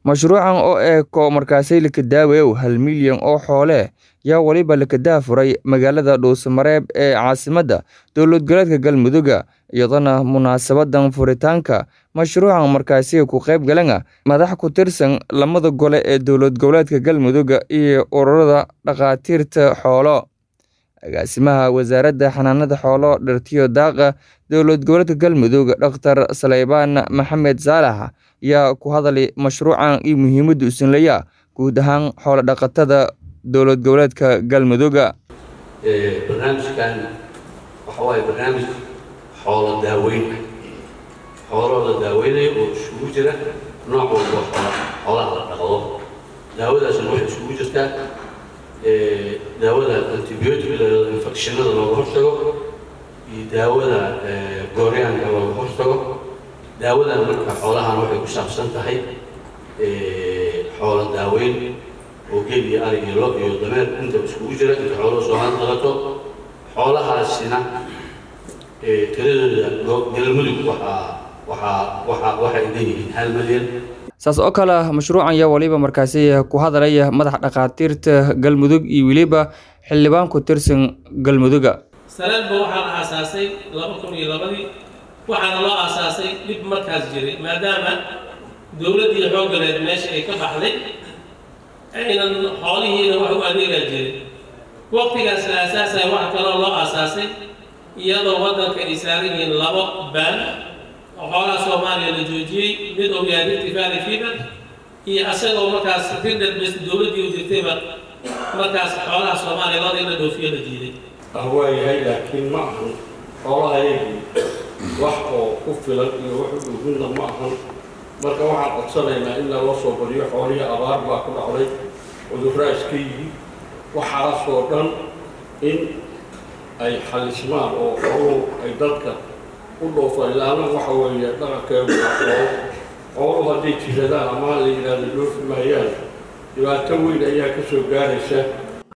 Mashruucan oo eeko markaasay lakadaawayow hal milyan oo xoole yaa waliba lakadaha furay magaalada Dhuusamareeb ee caasimadda dowlad goboleedka Galmudug iyadana munaasabadan furitaanka mashruucan markaasi ku qayb galeen madax ku tirsan lamada gole ee dowlad goboleedka Galmudug iyo ururada dhakhaatiirta xoolo agaasimaha wasaaradda xanaanada xoolo dhirtiyo daaqa dowlad goboleedka Galmudug Dr. Saleybaan Maxamed Saalax ayaa ku hadlay mashruucan iyo muhiimadda uu leeyahay guud ahaan xoolo dhaqatada dowlad goboleedka Galmudug barnaamijkan waxa waaye barnaamij xoolo daaweyn ah xoolo la daaweynayo oo isugu jira nooc walba xoola xoolaha la dhaqdo daawadaasna waxay isugu jirtaa daawada antibiotic la infectionada looga hortago iyo daawada gooryaanka looga hortago daawadan marka xoolahan waxay ku saabsan tahay xoolo daaweyn oo gel iyo arig iyo lo iyo dameer inta iskugu jira inta xoolo soo hadlaqato xoolahaasina tiradooda galmudug waxaa waxaa waxaa waxay leeyihiin hal milyan saas oo kale mashruucan yaa waliba markaasi ku hadlaya madax dhakhaatiirta galmudug iyo weliba xildhibaan ku tirsan galmudug sanadba waxaa la aasaasay laba kun iyo labadii waxaana loo aasaasay dhib markaas jiray maadaama dowladdii xoogganeed meesha ay ka baxday aynan xoolihiina wax u adeegaa jirin waqtigaas la aasaasaya waxa kaloo loo aasaasay iyadoo waddanka ay saaran yihiin labo baan oo xoolaha soomaaliya la joojiyey mid uu yahay rifty valley fever iyo asagoo markaas ridad bes dowladdii u jirtayba markaas xoolaha soomaaliya looda in la dhoofiyo la diiday waayahay laakiin ma ahan xoolahayagii wax oo ku filan iyo wax u dhuufinna ma ahan marka waxaan codsanaynaa in laloo soo bariyo xoolihii abaar baa ku dhacday cudurraa iska yimi waxaasoo dhan in ay xalismaan oo xooluhu ay dadka u dhoofaan ilaana waxa weeye dhaqankeedu waa xoolo xooluhu hadday jiradaan ama la yidhaahdo dhoofi maayaan dhibaato weyn ayaa ka soo gaaraysa